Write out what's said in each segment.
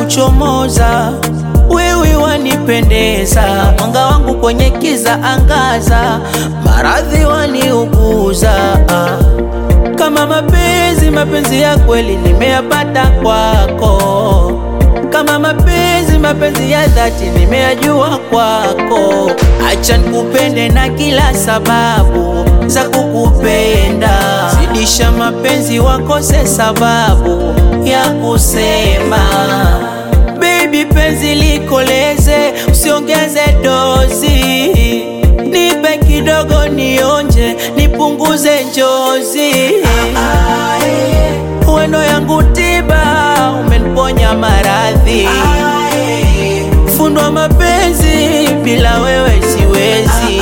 kuchomoza, wewe wanipendeza, mwanga wangu kwenye kiza angaza, maradhi waniuguza kama mapenzi, mapenzi ya kweli nimeyapata kwako. Kama mapenzi, mapenzi ya dhati nimeyajua kwako. Acha nikupende na kila sababu za kukupenda, zidisha mapenzi, wakose sababu ya kusema. Baby, penzi likoleze, usiongeze dozi, nipe kidogo nionje, nipunguze njozi. Wendo yangu tiba, umeniponya maradhi. Fundwa mapenzi, bila wewe siwezi.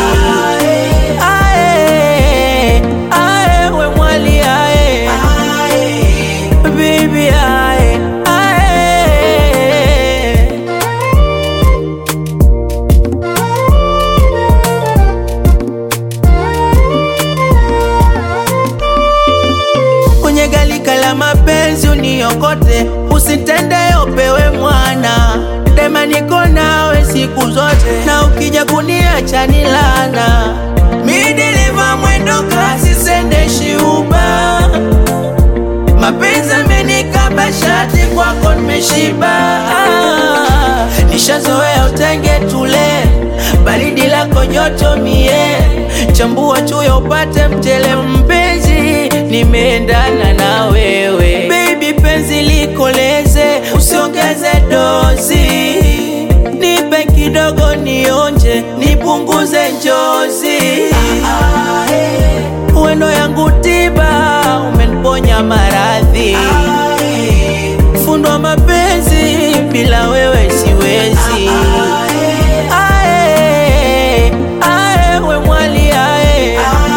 Ae, ae, we mwali ae, baby ae, ae. kwenye galika la mapenzi uniokote, usitende upewe mwana dema, niko nawe siku zote, na ukija kuniacha ni lana. Mi dereva mwendo kasi, sendeshi uba, mapenzi amenikaba shati, kwako nimeshiba. Ah, nishazoea utenge tule, baridi lako joto mie, chambua chuyo upate mtele mpenzi, nimeendana na wewe baby, penzi likoleze, usiongeze dozi, nipe kidogo nionje, nipunguze njozi. Wendo yangu tiba, umeniponya maradhi. Fundwa mapenzi, bila wewe siwezi. Ae, ae, we mwali ae,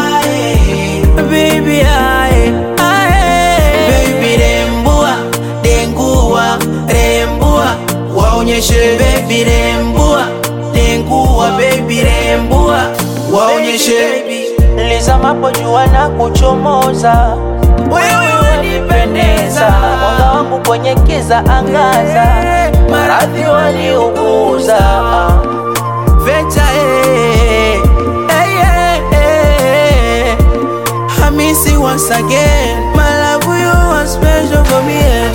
baby ae, ae. Baby rembua, dengua, rembua, waonyeshe baby rembua, dengua baby rembua, waonyeshe lizamapo jua na kuchomoza, wewe wanipendeza, mwanga wangu kwenye kiza angaza, maradhi waniuguza Vecha eh, eh, eh, eh. I miss you once again. My love, you are special for me. eh.